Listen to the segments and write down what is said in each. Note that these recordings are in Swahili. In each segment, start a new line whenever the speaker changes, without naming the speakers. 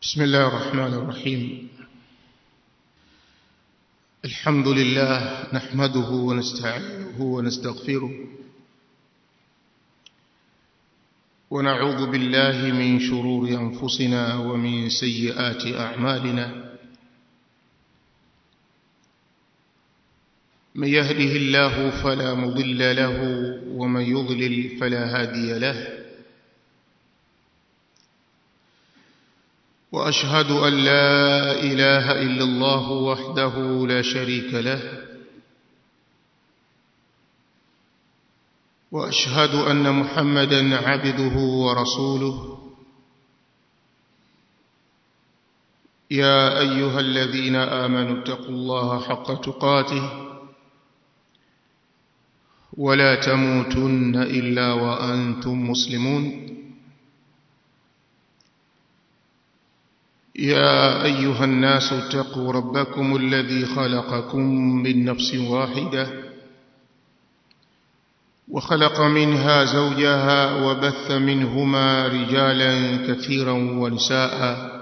بسم الله الرحمن الرحيم الحمد لله نحمده ونستعينه ونستغفره ونعوذ بالله من شرور أنفسنا ومن سيئات أعمالنا من يهده الله فلا مضل له ومن يضلل فلا هادي له واشهد ان لا اله الا الله وحده لا شريك له واشهد ان محمدا عبده ورسوله يا ايها الذين امنوا اتقوا الله حق تقاته ولا تموتن الا وانتم مسلمون يا ايها الناس اتقوا ربكم الذي خلقكم من نفس واحده وخلق منها زوجها وبث منهما رجالا كثيرا ونساء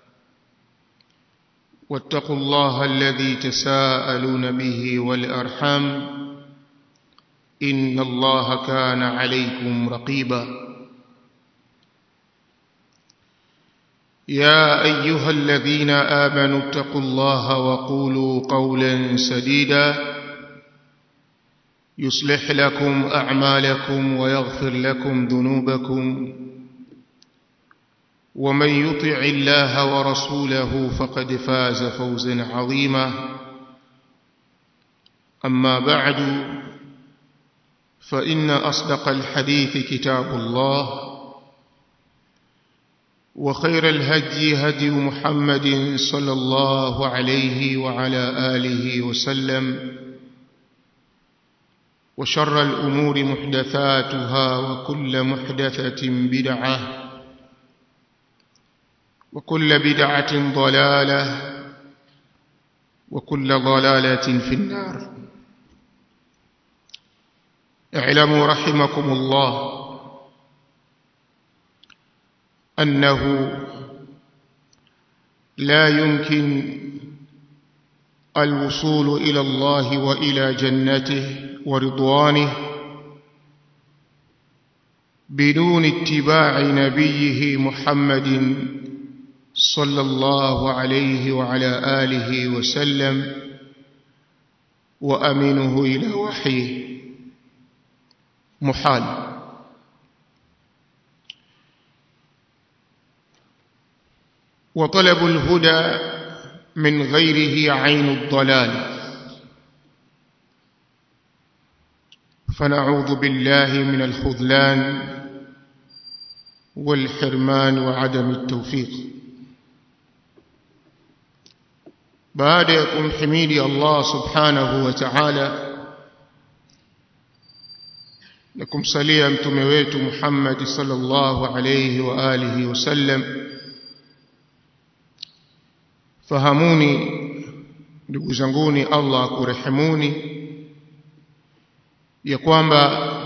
واتقوا الله الذي تساءلون به والارحام ان الله كان عليكم رقيبا يا ايها الذين امنوا اتقوا الله وقولوا قولا سديدا يصلح لكم اعمالكم ويغفر لكم ذنوبكم ومن يطع الله ورسوله فقد فاز فوزا عظيما اما بعد فان اصدق الحديث كتاب الله وخير الهدي هدي محمد صلى الله عليه وعلى اله وسلم وشر الامور محدثاتها وكل محدثه بدعه وكل بدعه ضلاله وكل ضلاله في النار اعلموا رحمكم الله انه لا يمكن الوصول الى الله والى جنته ورضوانه بدون اتباع نبيه محمد صلى الله عليه وعلى اله وسلم وامنه الى وحيه محال وطلب الهدى من غيره عين الضلال فنعوذ بالله من الخذلان والحرمان وعدم التوفيق بعد يكون حميدي الله سبحانه وتعالى لكم صليا متومه wetu Muhammad sallallahu alayhi wa alihi wasallam fahamuni ndugu zanguni Allah kurehemuni ya kwamba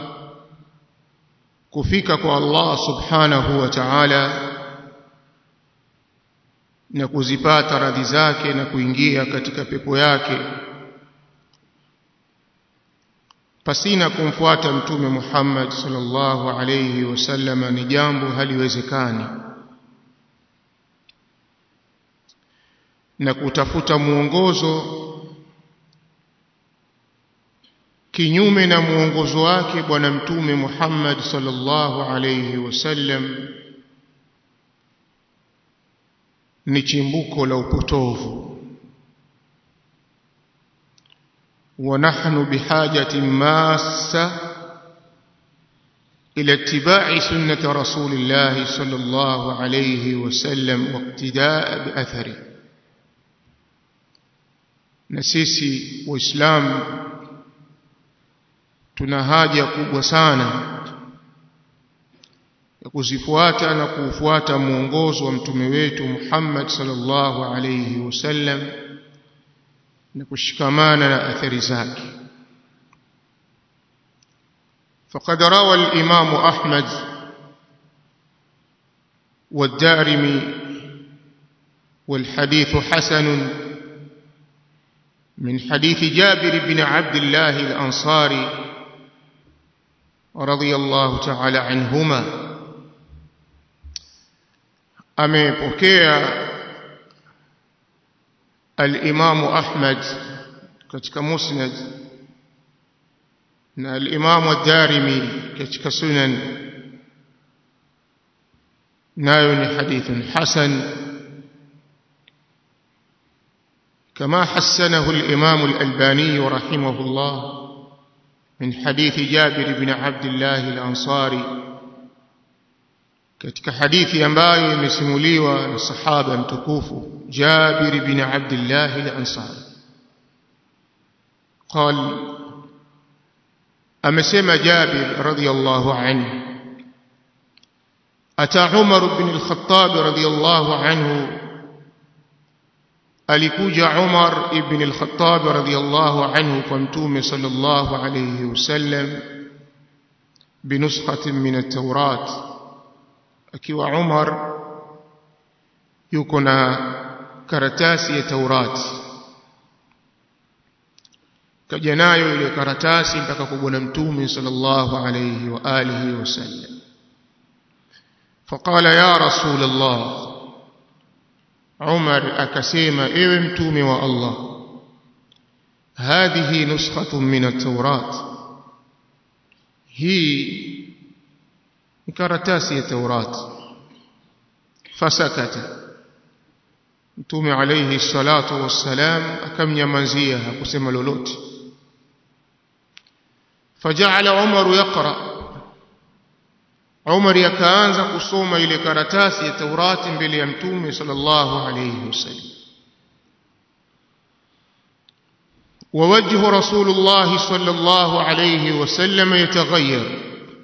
kufika kwa Allah subhanahu wa ta'ala na kuzipata radhi zake na kuingia katika pepo yake pasina kumfuata mtume Muhammad sallallahu alayhi wasallam ni jambo haliwezekani na kutafuta mwongozo kinyume na mwongozo wake bwana mtume Muhammad sallallahu alayhi wasallam ni chimbuko la upotovu ونحن بحاجة ماسة إلى اتباع سنة رسول الله صلى الله عليه وسلم واقتداء بأثره na sisi waislamu tuna haja kubwa sana ya kuzifuata na kuufuata mwongozo wa mtume wetu Muhammad sallallahu alayhi wasallam na kushikamana na athari zake فقد روى الإمام أحمد والدارمي والحديث حسن من حديث جابر بن عبد الله الأنصاري رضي الله تعالى عنهما amepokea al-Imamu Ahmad katika Musnad na al-Imamu ad-Darimi katika Sunan nayo ni hadithun hasan كما حسنه الإمام الألباني رحمه الله من حديث جابر بن عبد الله الأنصاري katika hadithi ambayo imesimuliwa na sahaba mtukufu Jabir bin Abdullah al-Ansari قال amesema Jabir radiyallahu anhu ata Umar bin al-Khattab radiyallahu anhu alikuja Umar ibn al-Khattab radiyallahu anhu kwa mtume sallallahu alayhi wasallam binuskhatin min at-Taurat akiwa Umar yuko na karatasi ya Taurat kaja nayo ile karatasi mpaka kwa bwana mtume sallallahu alayhi wa alihi wasallam فقال يا رسول الله عمر أكسيما إيوه متومي والله هذه نسخة من التوراة هي كرتاسي التوراة فسكت متومي عليه الصلاة والسلام أكم يمنزيها كسم لولوت فجعل عمر يقرأ Umar akaanza kusoma ile karatasi ya Taurati mbele ya Mtume sallallahu alayhi wasallam ووجه رسول الله صلى الله عليه وسلم يتغير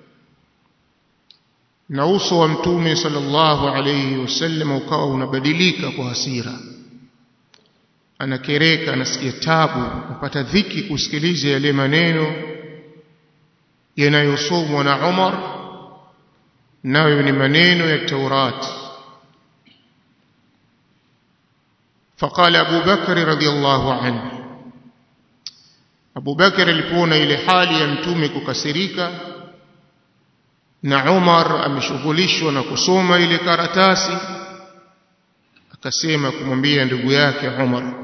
na uso wa mtume sallallahu alayhi wasallam ukawa unabadilika kwa hasira anakereka anasikia tabu kupata dhiki kusikiliza yale maneno yanayosomwa na Umar nayo ni maneno ya Taurat فقال أبو بكر رضي الله عنه أبو بكر alipoona ile hali ya mtume kukasirika na Umar ameshughulishwa na kusoma ile karatasi akasema kumwambia ndugu yake Umar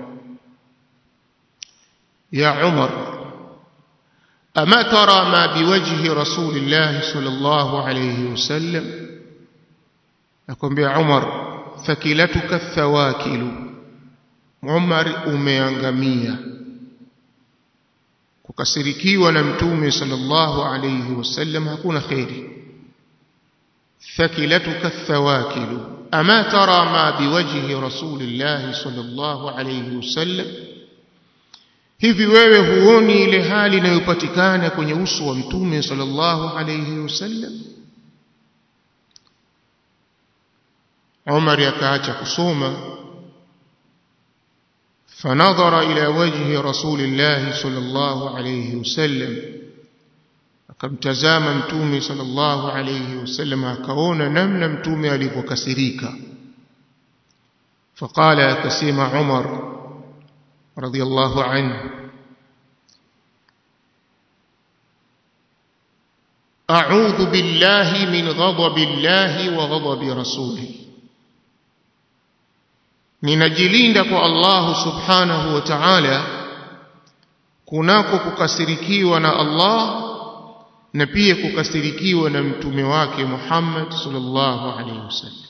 ya Umar أما ترى ما بوجه رسول الله صلى الله عليه وسلم أكون بعمر فكلتك الثواكل عمر umeangamia kukasirikiwa na mtume sallallahu alayhi wasallam hakuna khairi ثكلتك الثواكل أما ترى ما بوجه رسول الله صلى الله عليه وسلم hivi wewe huoni ile hali inayopatikana kwenye uso wa mtume sallallahu alayhi wasallam Umar akaacha kusoma فنظر إلى وجه رسول الله صلى الله عليه وسلم akamtazama mtume sallallahu alayhi wasallam akaona namna mtume alivyokasirika فقال akasema Umar رضي الله عنه أعوذ بالله من غضب الله وغضب رسوله ninajilinda kwa Allah subhanahu wa ta'ala kunako kukasirikiwa na Allah na pia kukasirikiwa na mtume wake Muhammad sallallahu alayhi wasallam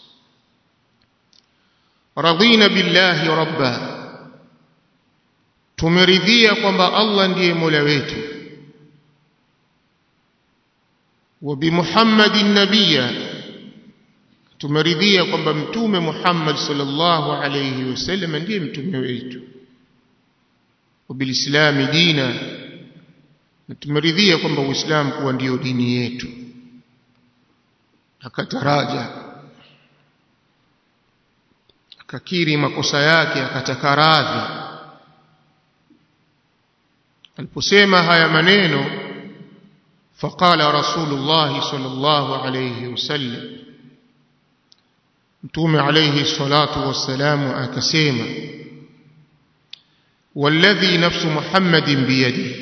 radina billahi rabba tumeridhia kwamba Allah ndiye Mola wetu wa bi Muhammadin nabiyya tumeridhia kwamba mtume Muhammad sallallahu alayhi wasallam ndiye mtume wetu wa bilislami dina na tumeridhia kwamba Uislamu kuwa ndiyo dini yetu akataraja akakiri makosa yake akataka radhi aliposema haya maneno faqala rasulullah sallallahu alayhi wasallam mtume alayhi salatu wassalamu akasema والذي نفس محمد بيده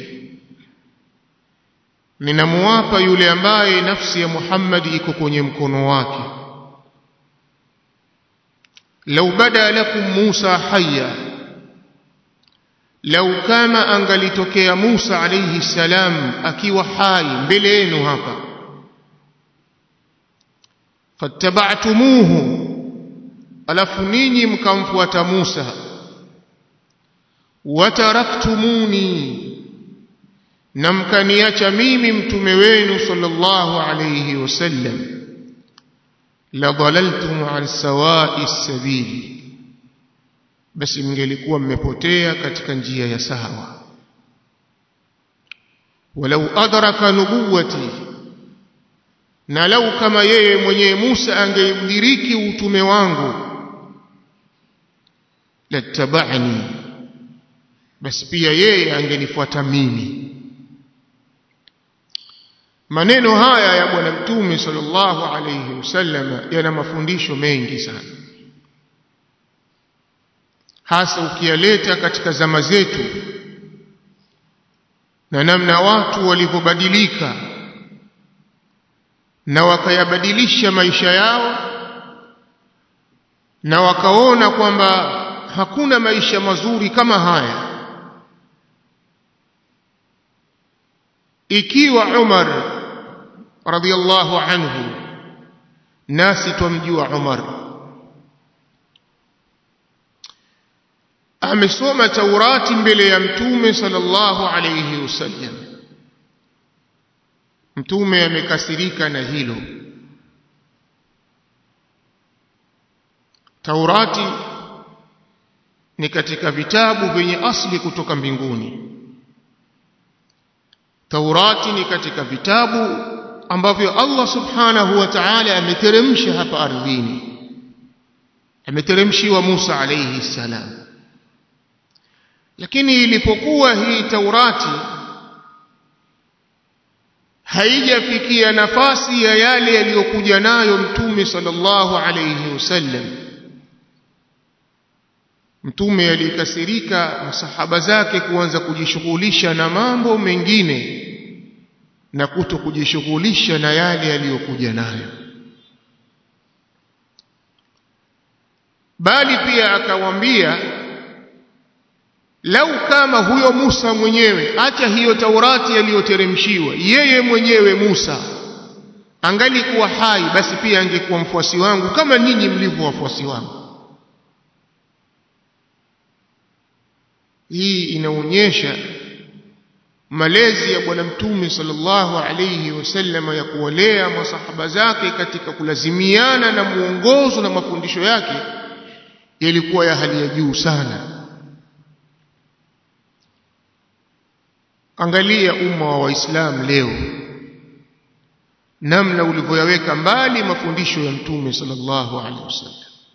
ninamuapa yule ambaye nafsi ya Muhammad iko kwenye mkono wake lau bada lakum Musa hayya lau kama angalitokea Musa alayhi salam akiwa hai mbele yenu hapa fattaba'tumuhu alafu ninyi mkamfuata Musa wataraktumuni na mkaniacha mimi mtume wenu sallallahu alayhi wasallam la dhalaltum an sawa'i sabili basi mngelikuwa mmepotea katika njia ya sawa walau adraka nubuwati na lau kama yeye mwenyewe Musa angeudiriki utume wangu lattaba'ani basi pia yeye angenifuata mimi maneno haya ya bwana mtume sallallahu alayhi wasallam yana mafundisho mengi sana hasa ukiyaleta katika zama zetu na namna watu walivyobadilika na wakayabadilisha maisha yao na wakaona kwamba hakuna maisha mazuri kama haya ikiwa Umar radhiallahu anhu nasi twamjua Umar amesoma Taurati mbele ya mtume sallallahu alayhi wasallam mtume amekasirika na hilo Taurati ni katika vitabu vyenye asli kutoka mbinguni Taurati ni katika vitabu ambavyo Allah subhanahu wa ta'ala ameteremsha hapa ardhini ameteremshiwa Musa alayhi salam lakini ilipokuwa hii Taurati haijafikia nafasi ya yale yaliyokuja nayo mtume sallallahu alayhi wasallam mtume alikasirika masahaba zake kuanza kujishughulisha na mambo mengine na kuto kujishughulisha na yale yaliyokuja nayo bali pia akawambia lau kama huyo Musa mwenyewe acha hiyo Taurati aliyoteremshiwa yeye mwenyewe Musa angalikuwa hai basi pia angekuwa mfuasi wangu kama ninyi mlivyo wafuasi wangu hii inaonyesha malezi ya bwana mtume sallallahu alayhi wasallam ya kuwalea masahaba zake katika kulazimiana na muongozo na mafundisho yake yalikuwa ya hali ya juu sana angalia umma wa waislamu leo namna ulivyoyaweka mbali mafundisho ya mtume sallallahu alaihi wasallam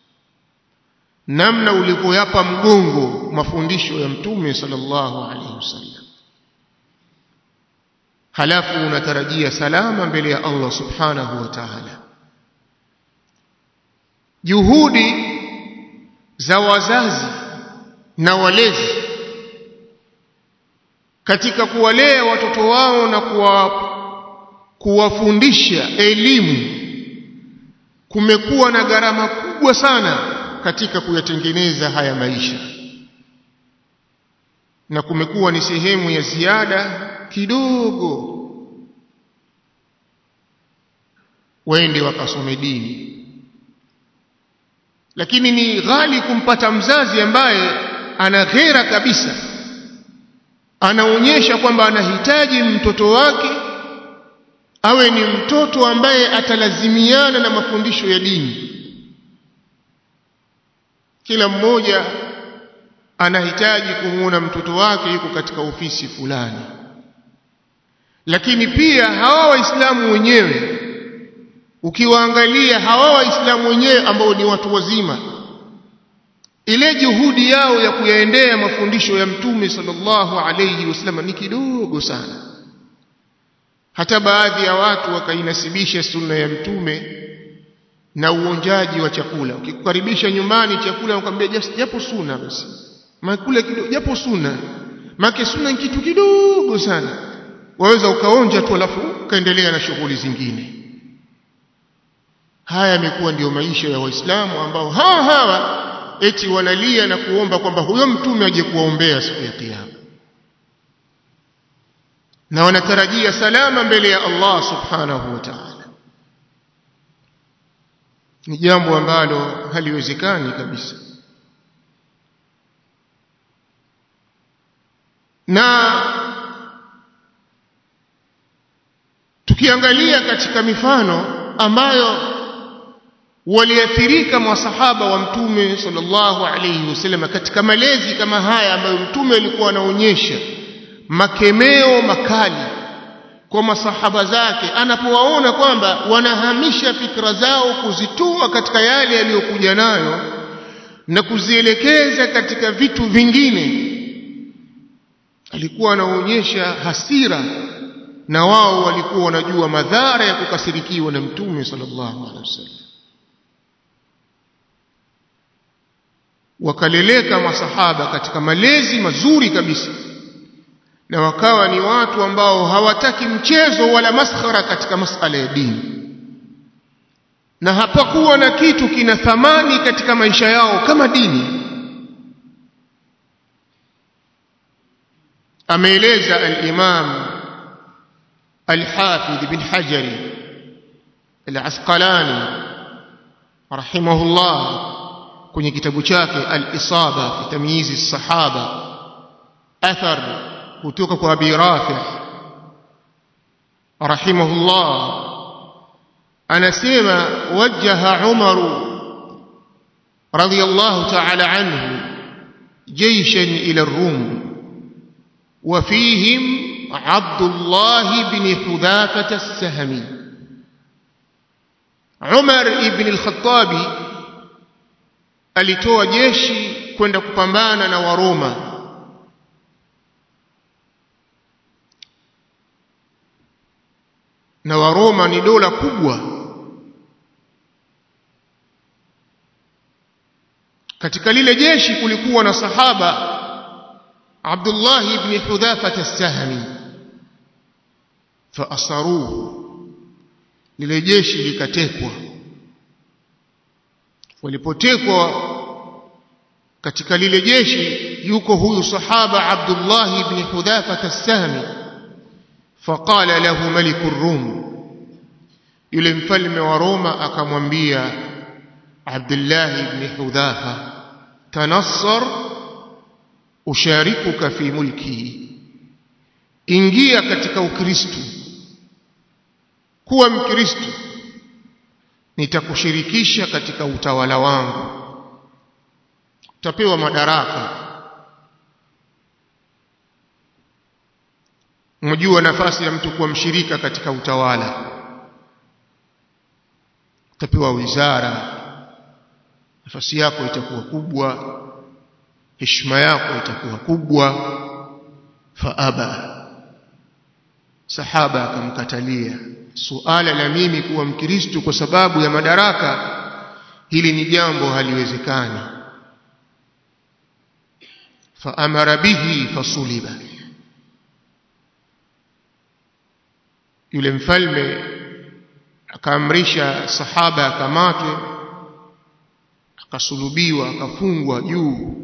namna ulivyoyapa mgongo mafundisho ya mtume sallallahu alaihi wasallam halafu unatarajia salama mbele ya Allah subhanahu wa ta'ala juhudi za wazazi na walezi katika kuwalea watoto wao na kuwa kuwafundisha elimu kumekuwa na gharama kubwa sana katika kuyatengeneza haya maisha na kumekuwa ni sehemu ya ziada kidogo waende wakasome dini lakini ni ghali kumpata mzazi ambaye ana ghera kabisa anaonyesha kwamba anahitaji mtoto wake awe ni mtoto ambaye atalazimiana na mafundisho ya dini kila mmoja anahitaji kumuona mtoto wake yuko katika ofisi fulani lakini pia hawa waislamu wenyewe ukiwaangalia hawa waislamu wenyewe ambao ni watu wazima ile juhudi yao ya kuyaendea mafundisho ya mtume sallallahu alayhi wasallam ni kidogo sana hata baadhi ya watu wakainasibisha sunna ya mtume na uonjaji wa chakula ukikukaribisha nyumbani chakula ukamwambia japo suna basi makula kidogo japo suna make suna ni kitu kidogo sana waweza ukaonja tu alafu ukaendelea na shughuli zingine haya yamekuwa ndiyo maisha ya waislamu ambao hawa hawa eti wanalia na kuomba kwamba huyo mtume aje kuwaombea siku ya kiyama na wanatarajia salama mbele ya Allah subhanahu wa ta'ala ni jambo ambalo haliwezekani kabisa na tukiangalia katika mifano ambayo waliathirika masahaba wa mtume sallallahu alayhi wasallam katika malezi kama haya ambayo mtume alikuwa anaonyesha makemeo makali kwa masahaba zake anapowaona kwamba wanahamisha fikra zao kuzituma katika yale yaliyokuja nayo na kuzielekeza katika vitu vingine alikuwa anaonyesha hasira na wao walikuwa wanajua madhara ya kukasirikiwa na mtume sallallahu alaihi wasallam wakaleleka masahaba katika malezi mazuri kabisa na wakawa ni watu ambao hawataki mchezo wala maskhara katika masala ya dini na hapakuwa na kitu kina thamani katika maisha yao kama dini ameeleza al-Imam al-Hafidh bin Hajari al-Asqalani rahimahullah kwenye kitabu chake al-Isaba fi tamyiz as-sahaba athar kutoka kwa Abi Rafi rahimahullah anasema wajaha Umar radiyallahu ta'ala anhu جيشا إلى الروم وفيهم عبد الله بن حذافة السهمي عمر بن الخطاب alitoa jeshi kwenda kupambana na waroma na waroma ni dola kubwa katika lile jeshi kulikuwa na sahaba Abdullah ibn Hudhafa as-Sahmi faasaruhu lile jeshi likatekwa walipotekwa katika lile jeshi yuko huyu sahaba Abdullah ibn Hudhafa as-Sahmi faqala lahu maliku rum yule mfalme wa Roma akamwambia Abdullah ibn Hudhafa tanassar usharikuka fi mulki ingia katika ukristo kuwa mkristo nitakushirikisha katika utawala wangu utapewa madaraka mjua nafasi ya mtu kuwa mshirika katika utawala utapewa wizara nafasi yako itakuwa kubwa heshima yako itakuwa kubwa faaba sahaba akamkatalia suala la mimi kuwa mkristo kwa sababu ya madaraka hili ni jambo haliwezekani faamara bihi fasuliba yule mfalme akaamrisha sahaba akamatwe akasulubiwa akafungwa juu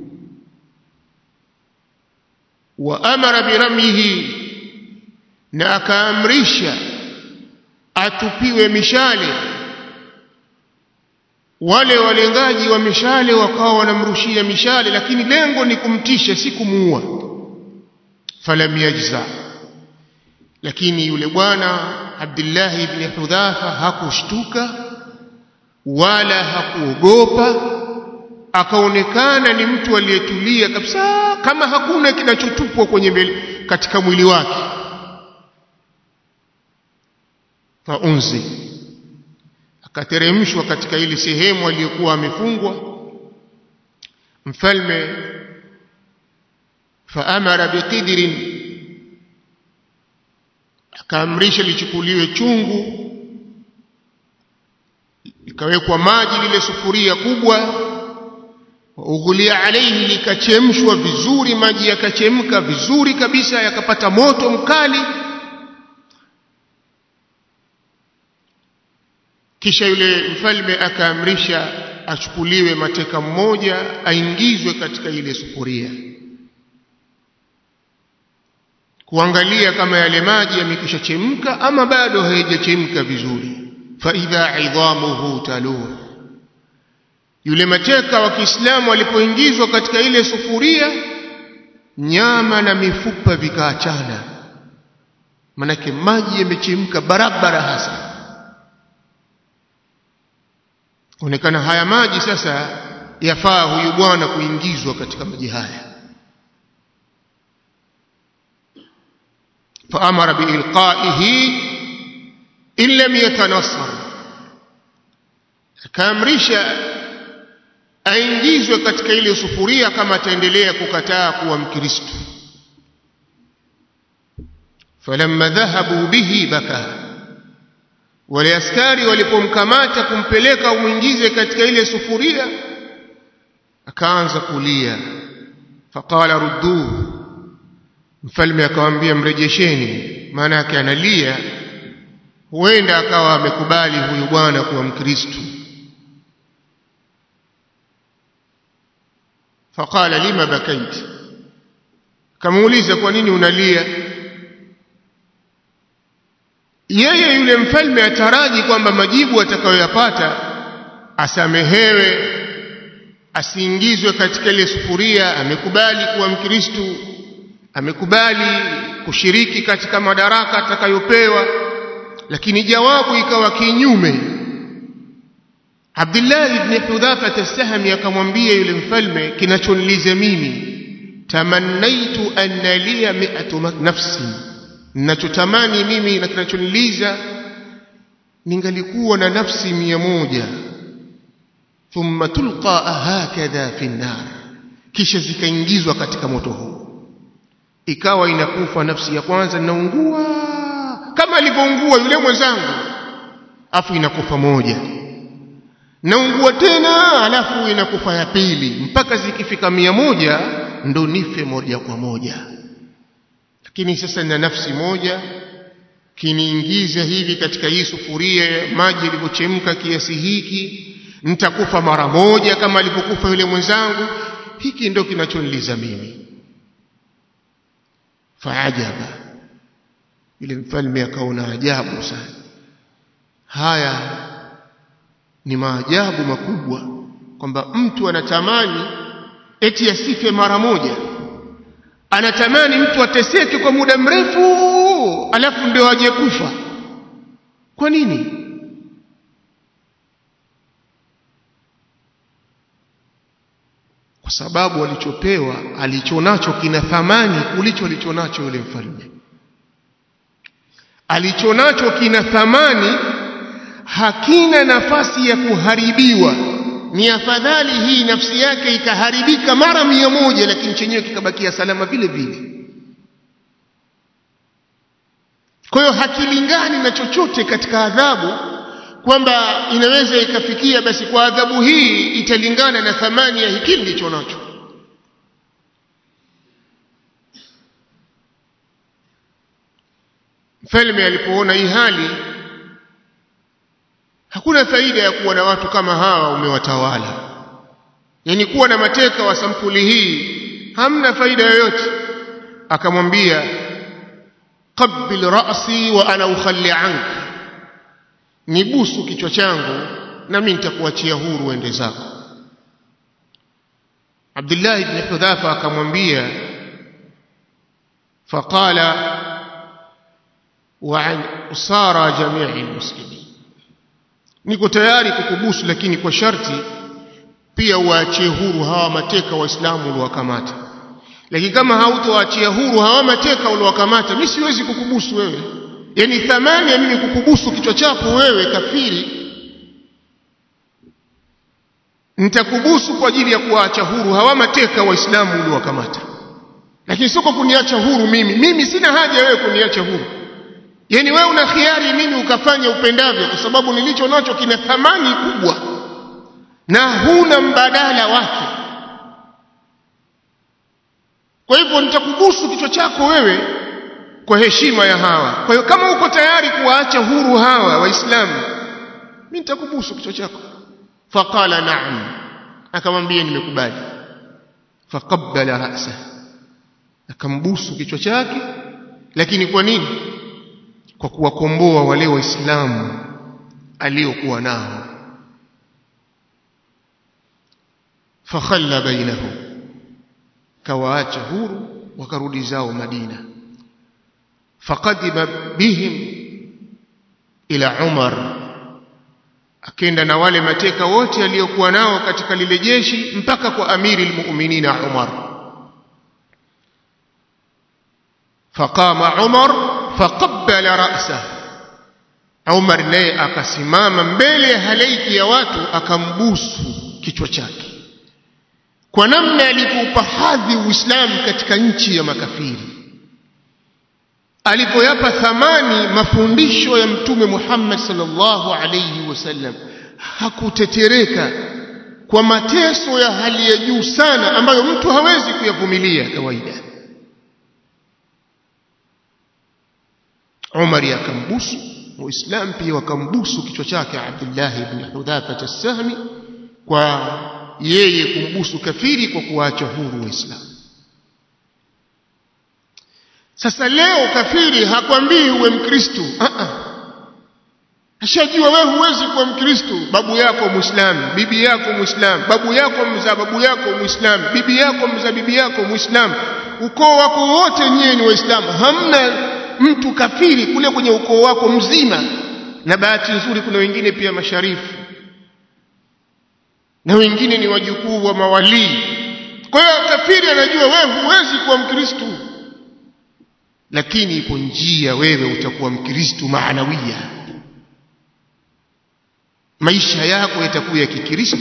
wa amara biramyihi na akaamrisha atupiwe mishale wale walengaji wa mishale wakawa wanamrushia mishale lakini lengo ni kumtisha si kumuua falam yajza lakini yule bwana Abdullah ibn Hudhafa hakushtuka wala hakuogopa akaonekana ni mtu aliyetulia kabisa kama hakuna kinachotupwa kwenye mbele, katika mwili wake faunzi akateremshwa katika ile sehemu aliyokuwa amefungwa mfalme faamara biqidrin akaamrisha lichukuliwe chungu likawekwa maji lile sufuria kubwa ughulia alaihi likachemshwa vizuri maji yakachemka vizuri kabisa yakapata moto mkali kisha yule mfalme akaamrisha achukuliwe mateka mmoja aingizwe katika ile sufuria kuangalia kama yale maji yamekwisha chemka ama bado hayajachemka vizuri fa idha idhamuhu talur yule mateka wa Kiislamu alipoingizwa katika ile sufuria nyama na mifupa vikaachana manake maji yamechemka barabara hasa onekana haya maji sasa yafaa huyu bwana kuingizwa katika maji haya faamara biilqaihi in lam yatanassar akaamrisha aingizwe katika ile sufuria kama ataendelea kukataa kuwa mkristo falamma dhahabu bihi baka wale askari walipomkamata kumpeleka umwingize katika ile sufuria akaanza kulia faqala rudduhu mfalme akamwambia mrejesheni maana yake analia huenda akawa amekubali huyu bwana kuwa mkristo faqala lima bakait kamuuliza kwa nini unalia yeye yule mfalme ataraji kwamba majibu atakayoyapata asamehewe asiingizwe katika ile sufuria amekubali kuwa mkristu amekubali kushiriki katika madaraka atakayopewa lakini jawabu ikawa kinyume Abdullah ibn Hudhafa as-Sahmi akamwambia yule mfalme kinachoniliza mimi tamannaitu anna liya mi'atu nafsi ninachotamani mimi na kinachoniliza ningalikuwa na nafsi mia moja thumma tulqa hakadha fi nar kisha zikaingizwa katika moto huu ikawa inakufa nafsi ya kwanza inaungua kama alivyoungua yule mwenzangu afu inakufa moja naungua tena alafu inakufa ya pili mpaka zikifika mia moja ndo nife moja kwa moja lakini sasa nina nafsi moja kiniingiza hivi katika hii sufuria maji yalivyochemka kiasi hiki nitakufa mara moja kama alivyokufa yule mwenzangu hiki ndo kinachoniliza mimi faajaba yule mfalme akaona ajabu sana haya ni maajabu makubwa kwamba mtu anatamani eti asife mara moja anatamani mtu ateseke kwa muda mrefu alafu ndio aje kufa kwa nini kwa sababu alichopewa alichonacho kina thamani kulicho alichonacho yule mfalme alichonacho kina thamani hakina nafasi ya kuharibiwa ni afadhali hii nafsi yake ikaharibika mara mia moja lakini chenyewe kikabakia salama vile vile kwa hiyo hakilingani na chochote katika adhabu kwamba inaweza ikafikia basi kwa adhabu hii italingana na thamani ya hiki ndicho nacho mfalme alipoona hii hali hakuna faida ya kuwa na watu kama hawa umewatawala yani kuwa na mateka wa sampuli hii hamna faida yoyote akamwambia qabbil ra'si wa ana ukhalli anka nibusu kichwa changu na mimi nitakuachia huru uende zako Abdullah ibn Hudhafa akamwambia faqala wa an usara jami'i almuslimin niko tayari kukubusu lakini kwa sharti pia uachie huru hawa mateka waislamu uliowakamata lakini kama hautoachia huru hawa mateka uliowakamata mimi siwezi kukubusu wewe yani thamani ya mimi kukubusu kichwa chako wewe kafiri nitakubusu kwa ajili ya kuwaacha huru hawa mateka waislamu uliowakamata lakini sio kwa kuniacha huru mimi mimi sina haja wewe kuniacha huru yani wewe una khiari mimi ukafanya upendavyo kwa sababu nilicho nacho kina thamani kubwa na huna mbadala wake kwa hivyo nitakubusu kichwa chako wewe kwa heshima ya hawa kwa hiyo kama uko tayari kuwaacha huru hawa waislamu mimi nitakubusu kichwa chako faqala na'am akamwambia nimekubali faqabbala ra'sa akambusu kichwa chake lakini kwa nini kwa kuwakomboa wale waislamu aliokuwa nao fakhalla bainahum kawaacha huru wakarudi zao Madina faqadima bihim ila Umar akenda na wale mateka wote aliokuwa nao katika lile jeshi mpaka kwa amiri almu'minina Umar faqama Umar faqabbala ra'sa Umar naye akasimama mbele ya halaiki ya watu akambusu kichwa chake kwa namna alipoupa hadhi Uislamu katika nchi ya makafiri alipoyapa thamani mafundisho ya mtume Muhammad sallallahu alayhi wasallam hakutetereka kwa mateso ya hali ya juu sana ambayo mtu hawezi kuyavumilia kawaida Umar akambusu Waislamu pia wakambusu kichwa chake Abdullah ibn Hudhafa as-Sahmi kwa yeye kumbusu kafiri kwa kuacha huru Waislamu sasa leo kafiri hakwambii uwe mkristo a ashajua wewe huwezi kuwa mkristo babu yako muislamu bibi yako muislamu babu yako mzaa babu yako muislamu bibi yako mzaa bibi yako muislamu ukoo wako wote nyewe ni waislamu hamna mtu kafiri kule kwenye ukoo wako mzima na bahati nzuri kuna wengine pia masharifu na wengine ni wajukuu wa mawalii kwa hiyo kafiri anajua wewe huwezi kuwa mkristo lakini ipo njia wewe utakuwa mkristo maanawia maisha yako yatakuwa ya kikristo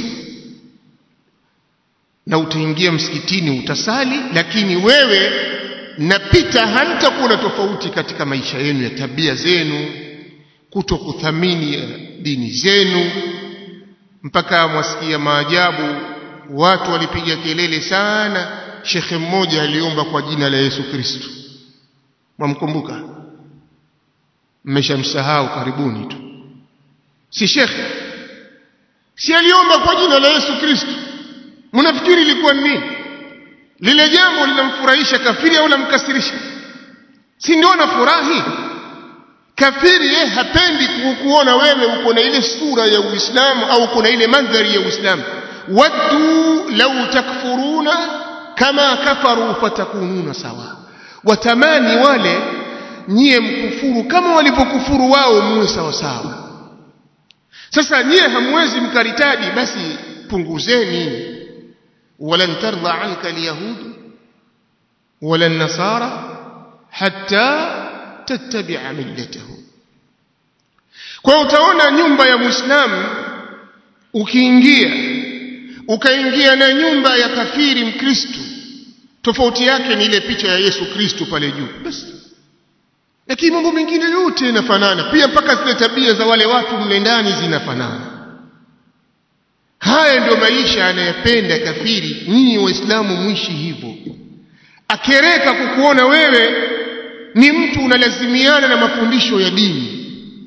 na utaingia msikitini utasali lakini wewe napita hamtakuwa na tofauti katika maisha yenu ya tabia zenu kuto kuthamini dini zenu mpaka mwasikia maajabu watu walipiga kelele sana shekhe mmoja aliomba kwa jina la Yesu Kristo mwamkumbuka mmeshamsahau karibuni tu si shekhe si aliomba kwa jina la Yesu Kristo mnafikiri ilikuwa nini lile jambo linamfurahisha kafiri au lamkasirisha si ndio anafurahi kafiri yeye hapendi kukuona wewe uko na ile sura ya Uislamu au uko na ile mandhari ya Uislamu waddu law takfuruna kama kafaru fatakununa sawa watamani wale nyie mkufuru kama walivyokufuru wao muwe sawa sawa sasa nyie hamwezi mkaritadi basi punguzeni walan tarda anka alyahud wala an-nasara hatta tattabi'a millatahum kwa utaona nyumba ya muislamu ukiingia ukaingia na nyumba ya kafiri mkristo tofauti yake ni ile picha ya Yesu Kristo pale juu basi lakini mambo mengine yote yanafanana pia mpaka zile tabia za wale watu mle ndani zinafanana haya ndio maisha anayependa kafiri nyinyi waislamu mwishi hivyo akereka kukuona wewe ni mtu unalazimiana na mafundisho ya dini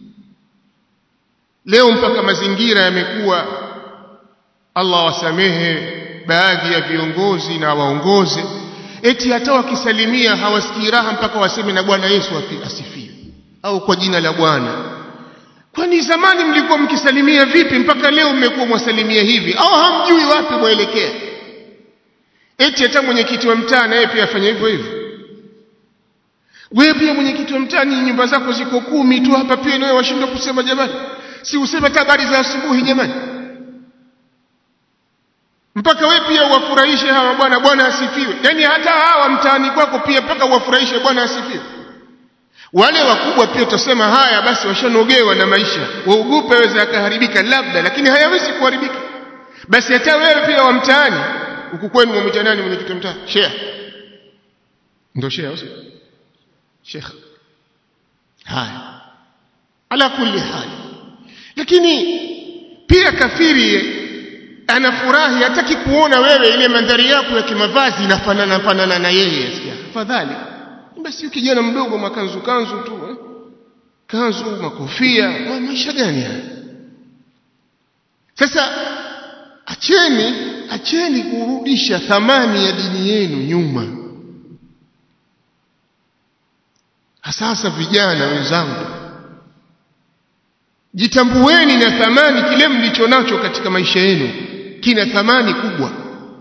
leo mpaka mazingira yamekuwa Allah wasamehe baadhi ya viongozi na waongoze eti hata wakisalimia hawasikii raha mpaka waseme na Bwana Yesu asifiwe au kwa jina la Bwana kwani zamani mlikuwa mkisalimia vipi mpaka leo mmekuwa mwasalimia hivi au hamjui wapi mwelekea eti hata mwenyekiti wa mtaa naye pia afanya hivyo hivyo wewe pia mwenyekiti wa mtaa ni nyumba zako ziko kumi tu hapa pia nawe washindwa kusema jamani si useme habari za asubuhi jamani mpaka we pia uwafurahishe hawa bwana bwana asifiwe yani hata hawa mtaani kwako pia mpaka uwafurahishe bwana asifiwe wale wakubwa pia utasema haya basi washanogewa na maisha waogope waweza akaharibika labda lakini hayawezi kuharibika basi hata wewe pia wa mtaani huku kwenu mwamwita nani mwenye kitu mtaa shea ndio shea au sheikh haya ala kulli hali lakini pia kafiri anafurahi hataki kuona wewe ile mandhari yako ya kimavazi inafanana fanana na yeye sikia afadhali basi kijana mdogo makanzu kanzu tu eh? kanzu makofia ma maisha gani haya sasa acheni acheni kurudisha thamani ya dini yenu nyuma hasa vijana wenzangu jitambueni na thamani kile mlicho nacho katika maisha yenu kina thamani kubwa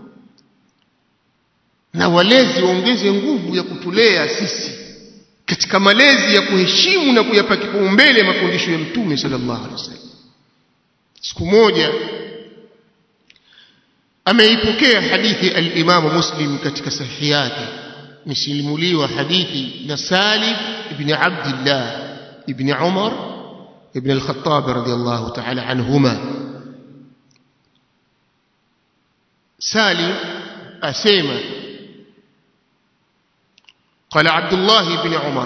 na walezi waongeze nguvu ya kutulea sisi katika malezi ya kuheshimu na kuyapa kipaumbele mafundisho ya mtume sallallahu alaihi wasallam siku moja ameipokea hadithi al-Imam Muslim katika sahihi yake msilimuliwa hadithi na Salim ibn Abdullah ibn Umar ibn al-Khattab radiyallahu ta'ala anhuma Salim asema قال عبد الله بن عمر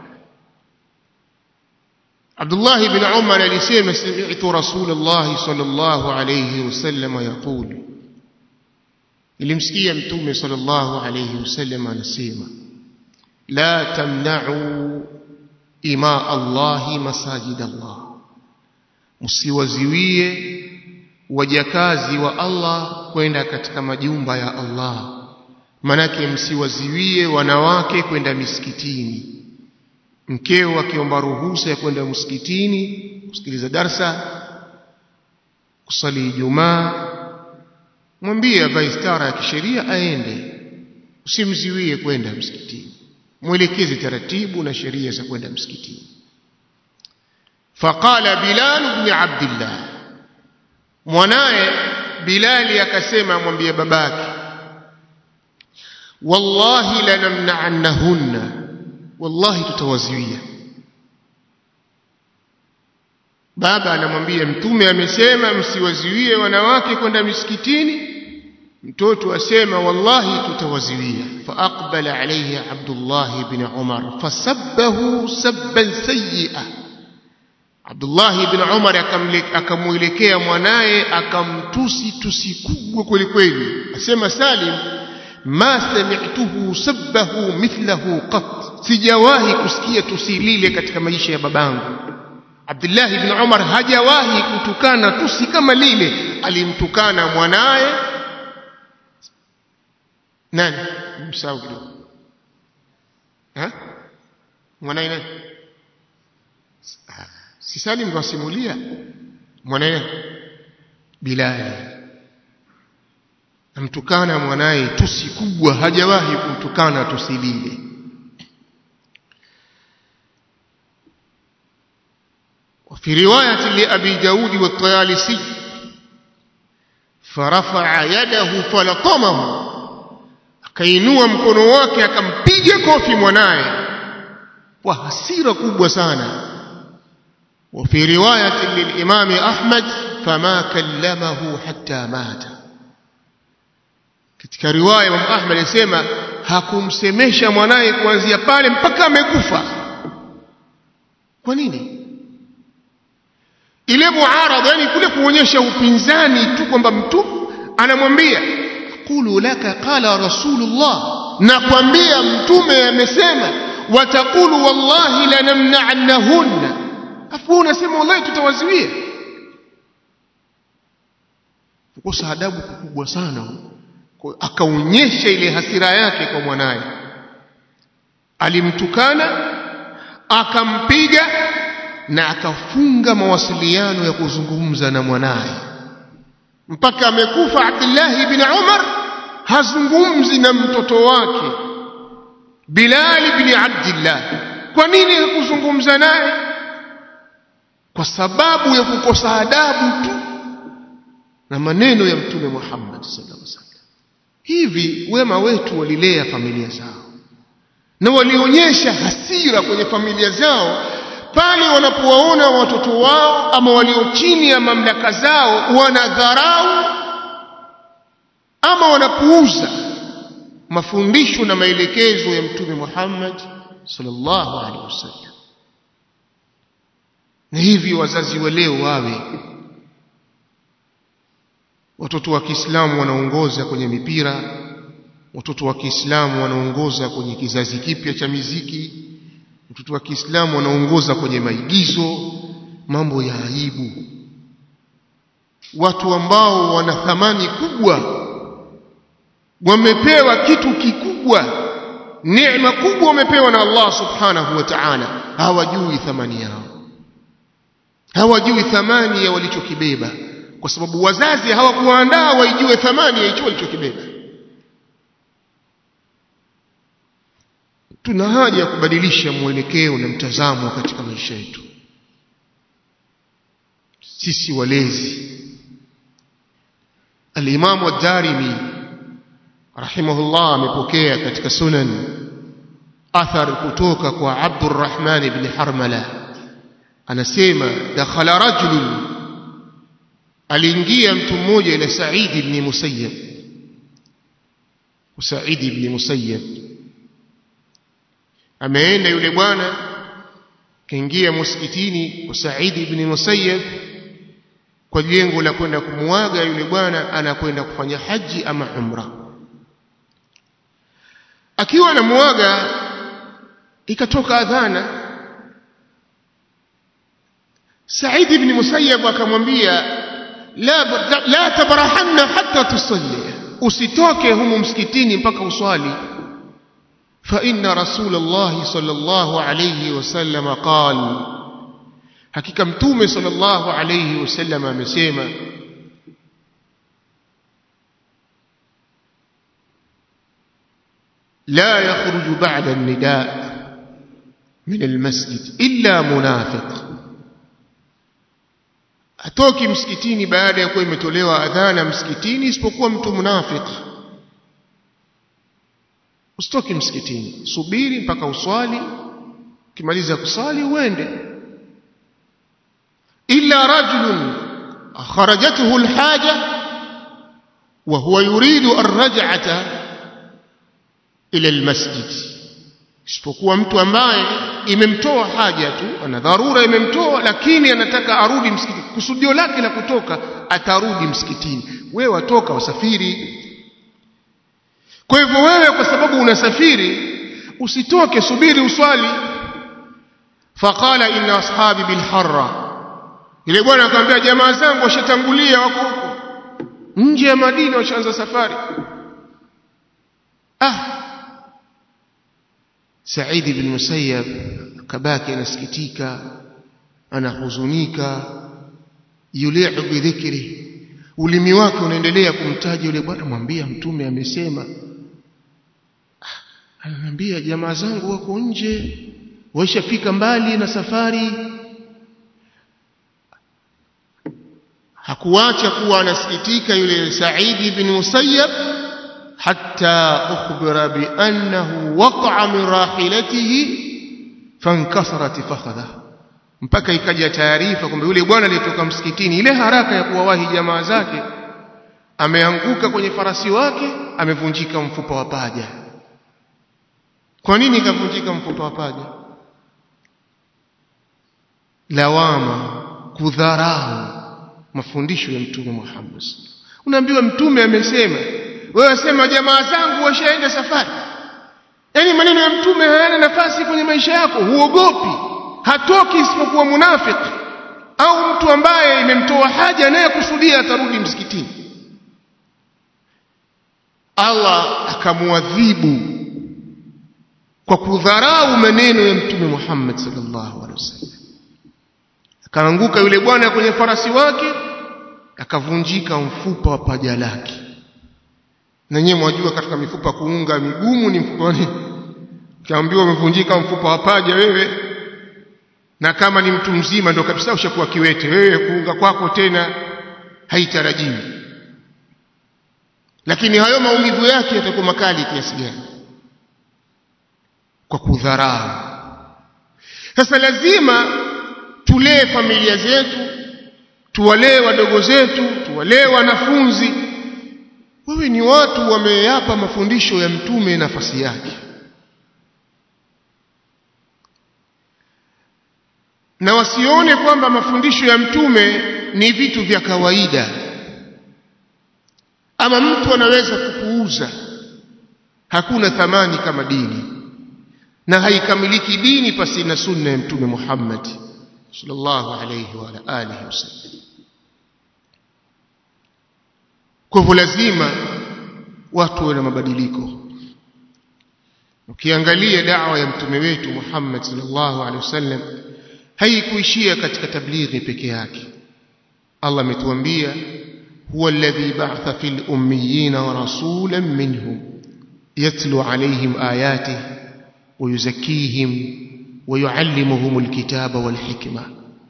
عبد الله بن عمر alisema سمعت رسول الله صلى الله عليه وسلم يقول nilimsikia mtume sallallahu alayhi wasallam anasema la tamna'u ima Allah masajid Allah msiwaziwie wajakazi wa Allah kwenda katika majumba ya Allah manake msiwaziwie wanawake kwenda misikitini mkeo akiomba ruhusa ya kwenda msikitini kusikiliza darsa kusali Ijumaa mwambie avae stara ya kisheria aende usimziwie kwenda msikitini mwelekeze taratibu na sheria za kwenda msikitini faqala bilal ibn abdullah mwanaye bilali akasema mwambie babake wallahi lanamna'annahunna wallahi tutawaziwia baba anamwambia mtume amesema msiwaziwie wanawake kwenda misikitini mtoto asema wallahi tutawaziwia faaqbala alayhi abdullah ibn umar fasabbahu sabban sayyi'a abdullah ibn umar akamwelekea mwanaye akamtusi tusi kubwa kweli kweli asema salim ma sami'tuhu sabbahu mithlahu qat sijawahi kusikia tusi lile katika maisha ya babangu Abdullah ibn Umar hajawahi kutukana tusi kama lile alimtukana mwanaye nani msahau kidogo ha mwanaye nani si Salim ndo asimulia mwanaye Bilal amtukana mwanaye tusi kubwa hajawahi kumtukana tusi lile وفي رواية لأبي داود والطيالسي فرفع يده فلطمه akainua mkono wake akampiga kofi mwanaye kwa hasira kubwa sana وفي رواية للإمام أحمد فما كلمه حتى مات katika riwaya Imam Ahmad anasema hakumsemesha mwanaye kuanzia pale mpaka amekufa kwa nini ile muarada yani kule kuonyesha upinzani tu kwamba mtu anamwambia qulu laka qala rasulullah nakwambia mtume amesema wataqulu wallahi lanamna'annahunna afu unasema wallahi tutawaziwia kukosa adabu kubwa sana akaonyesha ile hasira yake kwa mwanaye alimtukana akampiga na akafunga mawasiliano ya kuzungumza na mwanaye mpaka amekufa Abdullah ibn Umar hazungumzi na mtoto wake Bilal ibn Abdullah kwa nini hakuzungumza naye kwa sababu ya kukosa adabu tu na maneno ya mtume Muhammad sallallahu alaihi wasallam hivi wema wetu walilea familia zao na walionyesha hasira kwenye familia zao pale wanapowaona watoto wao ama walio chini ya mamlaka zao wanadharau ama wanapuuza mafundisho na maelekezo ya mtume Muhammad sallallahu alaihi wasallam na hivi wazazi wa leo wawe watoto wa Kiislamu wanaongoza kwenye mipira watoto wa Kiislamu wanaongoza kwenye kizazi kipya cha miziki watoto wa Kiislamu wanaongoza kwenye maigizo mambo ya aibu watu ambao wana thamani kubwa wamepewa kitu kikubwa neema kubwa wamepewa na Allah subhanahu wa ta'ala hawajui thamani yao hawajui thamani ya walichokibeba kwa sababu wazazi hawakuandaa waijue thamani ya hicho walichokibeba tuna haja ya kubadilisha mwelekeo na mtazamo katika maisha yetu sisi walezi al-Imam ad-Darimi rahimahullah amepokea katika sunan athar kutoka kwa Abdurrahman ibn Harmala anasema dakhala rajulun aliingia mtu mmoja ila Sa'id ibn Musayyab Sa'id ibn Musayyab ameenda yule bwana kaingia msikitini kwa Sa'id ibn Musayyab kwa lengo la kwenda kumuaga yule bwana anakwenda kufanya haji ama umra akiwa anamuaga ikatoka adhana Said ibn Musayyab akamwambia la la tabrahanna hatta tusalli usitoke humu msikitini mpaka uswali fa inna rasulullah sallallahu alayhi wasallam qala hakika mtume sallallahu alayhi wasallam amesema لا يخرج بعد النداء من المسجد إلا منافق atoki msikitini baada ya kuwa imetolewa adhana msikitini isipokuwa mtu munafiq usitoki msikitini subiri mpaka uswali ukimaliza kusali uende illa rajulun kharajathu alhaja wa huwa yuridu arraj'ata ila almasjid isipokuwa mtu ambaye imemtoa haja tu ana dharura imemtoa lakini anataka arudi msikitini kusudio lake la kutoka atarudi msikitini wewe watoka wasafiri kwa hivyo wewe kwa sababu unasafiri usitoke subiri uswali faqala inna ashabi bilharra ile bwana akamwambia jamaa zangu washatangulia wako huko nje ya Madina washaanza safari ah Said ibn Musayyab kabaki anasikitika anahuzunika yuli'u bidhikri ulimi wake unaendelea kumtaja yule bwana mwambia mtume amesema ananiambia jamaa zangu wako nje waishafika mbali na safari hakuacha kuwa anasikitika yule Said ibn Musayyab حتى أخبر بأنه وقع من راحلته فانكسرت فخذه mpaka ikaja taarifa kwamba yule bwana aliyetoka msikitini ile haraka ya kuwawahi jamaa zake ameanguka kwenye farasi wake amevunjika mfupa wa paja kwa nini ikavunjika mfupa wa paja lawama kudharau mafundisho ya mtume Muhammad unaambiwa mtume amesema wewe sema jamaa zangu washaenda safari yani maneno ya mtume hayana nafasi kwenye maisha yako huogopi hatoki isipokuwa munafiki au mtu ambaye imemtoa haja naye kusudia atarudi msikitini Allah akamuadhibu kwa kudharau maneno ya mtume Muhammad sallallahu alaihi wasallam akaanguka yule bwana kwenye farasi wake akavunjika mfupa wa paja lake na nyewe mwajua katika mifupa kuunga migumu ni mfupa nini ukiambiwa umevunjika mfupa wa paja wewe na kama ni mtu mzima ndo kabisa ushakuwa kiwete wewe kuunga kwako tena haitarajiwi lakini hayo maumivu yake yatakuwa makali kiasi gani kwa kudharau sasa lazima tulee familia zetu tuwalee wadogo zetu tuwalee wanafunzi wewe ni watu wameyapa mafundisho ya mtume nafasi yake na wasione kwamba mafundisho ya mtume ni vitu vya kawaida ama mtu anaweza kupuuza hakuna thamani kama dini na haikamiliki dini pasi na sunna ya mtume Muhammad sallallahu alayhi wa alihi wasallam kwa hivyo lazima watu wawe na mabadiliko ukiangalia da'wa ya mtume wetu Muhammad sallallahu alaihi wasallam haikuishia katika tablighi peke yake Allah ametuambia huwa alladhi ba'atha fil ummiyina rasulan minhum yatlu alaihim ayatihi wa yuzakkihim wa yuallimuhum alkitaba wal hikma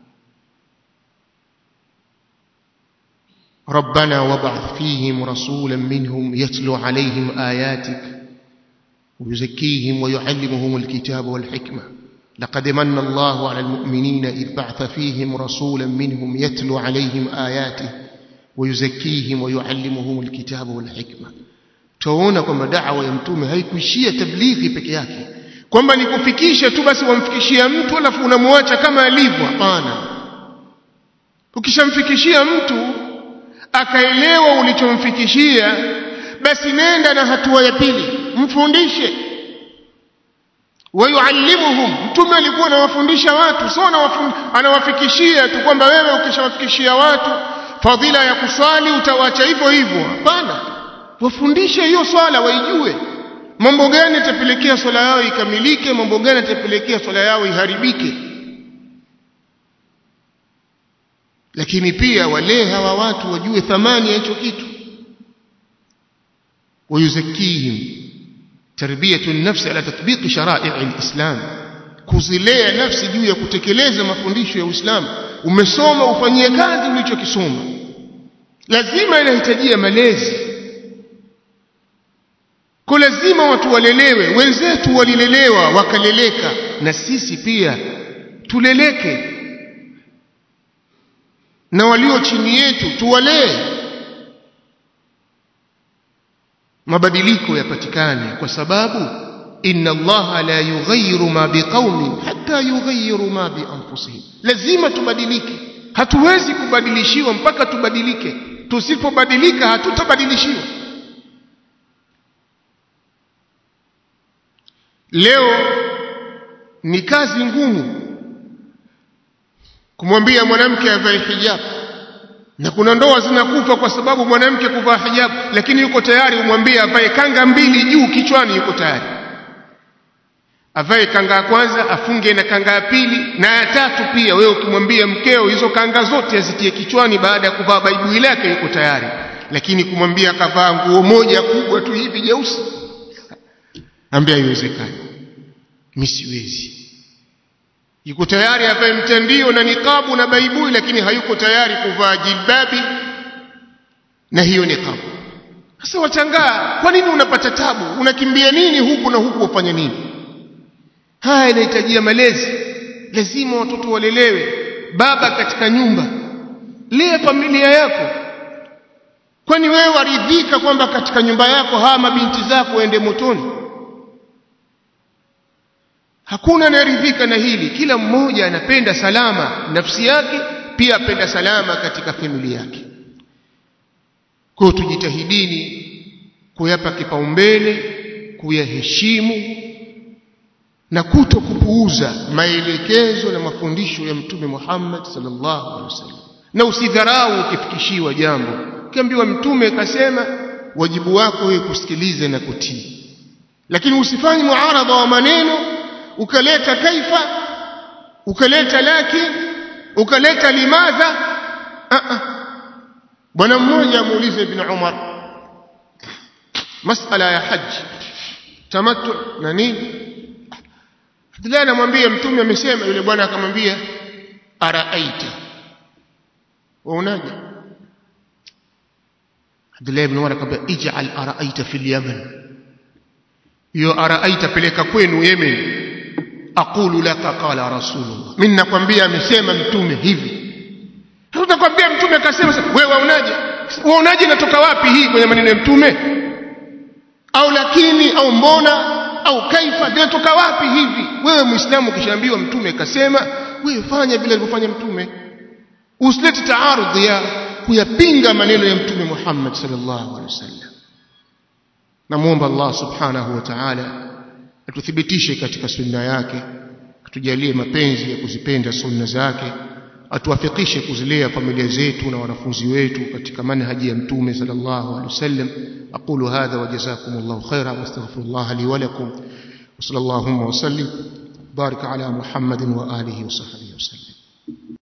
ربنا وابعث فيهم رسولا منهم يتلو عليهم آياتك ويزكيهم ويعلمهم الكتاب والحكمة لقد من الله على المؤمنين إذ بعث فيهم رسولا منهم يتلو عليهم آياته ويزكيهم ويعلمهم الكتاب والحكمة tuona kwamba da'wa ya mtume haikuishia tablighi peke yake kwamba ni kufikisha tu basi wamfikishia mtu alafu unamwacha kama alivyo hapana ukishamfikishia mtu akaelewa ulichomfikishia basi nenda na hatua ya pili mfundishe wayuallimuhum mtume alikuwa anawafundisha watu sio anawafikishia tu kwamba wewe ukishawafikishia watu fadhila ya kuswali utawacha hivyo hivyo hapana wafundishe hiyo swala waijue mambo gani yatapelekea swala yao ikamilike mambo gani yatapelekea swala yao iharibike lakini pia wale hawa watu wajue thamani ya hicho kitu wayuzakihim tarbiyatu nafsi ala tatbiqi sharai alislam kuzilea nafsi juu ya kutekeleza mafundisho ya Uislamu umesoma ufanyie kazi ulichokisoma lazima inahitajia malezi kwa lazima watu walelewe wenzetu walilelewa wakaleleka na sisi pia tuleleke na walio chini yetu tuwalee mabadiliko yapatikane kwa sababu inna allaha la yughayyiru ma biqaumin hatta yughayyiru ma bi anfusihim lazima tubadilike hatuwezi kubadilishiwa mpaka tubadilike tusipobadilika hatutabadilishiwa leo ni kazi ngumu kumwambia mwanamke avae hijab na kuna ndoa zinakufa kwa sababu mwanamke kuvaa hijab lakini yuko tayari umwambie avae kanga mbili juu kichwani yuko tayari avae kanga ya kwanza afunge na kanga ya pili na ya tatu pia wewe ukimwambia mkeo hizo kanga zote azitie kichwani baada ya kuvaa baibui lake yuko tayari lakini kumwambia akavaa nguo moja kubwa tu hivi jeusi ambia haiwezekani mimi siwezi yuko tayari avae mtandio na nikabu na baibui lakini hayuko tayari kuvaa jilbabi na hiyo nikabu sasa wachangaa kwa nini unapata tabu unakimbia nini huku na huku wafanya nini haya inahitajia malezi lazima watoto walelewe baba katika nyumba lea familia yako kwani wewe waridhika kwamba katika nyumba yako hawa mabinti zako waende motoni hakuna anayeridhika na hili kila mmoja anapenda salama nafsi yake pia apenda salama katika familia yake kwa tujitahidini kuyapa kipaumbele kuyaheshimu na kuto kupuuza maelekezo na mafundisho ya mtume Muhammad sallallahu alaihi wasallam na usidharau ukifikishiwa jambo ukiambiwa mtume kasema wajibu wako wewe kusikiliza na kutii lakini usifanye muarada wa maneno ukaleta kaifa ukaleta lakin ukaleta limadha bwana mmoja amuuliza ibn Umar masala ya haji tamattu na nini Abdullah anamwambia mtume amesema yule bwana akamwambia araaita waonaje Abdullah ibn Umar akamwambia ij'al araaita fil yaman hiyo araaita peleka kwenu Yemen aqulu laka qala rasulullah mimi nakwambia amesema mtume hivi tutakwambia mtume akasema wewe waonaje waonaje inatoka wapi hii kwenye maneno ya mtume au lakini au mbona au kaifa inatoka wapi hivi wewe muislamu ukishaambiwa mtume kasema wewe fanya vile alivyofanya mtume usilete taarudhi ya kuyapinga maneno ya mtume Muhammad sallallahu alaihi wasallam namuomba Allah subhanahu wa ta'ala atuthibitishe katika sunna yake atujalie mapenzi ya kuzipenda sunna zake atuwafikishe kuzilea familia zetu na wanafunzi wetu katika manhaji ya mtume sallallahu alaihi wasallam aqulu hadha wa jazakumullahu khairan wastaghfirullah li wa lakum wa sallallahu wa sallim barik ala muhammadin wa alihi wa sahbihi wa sallam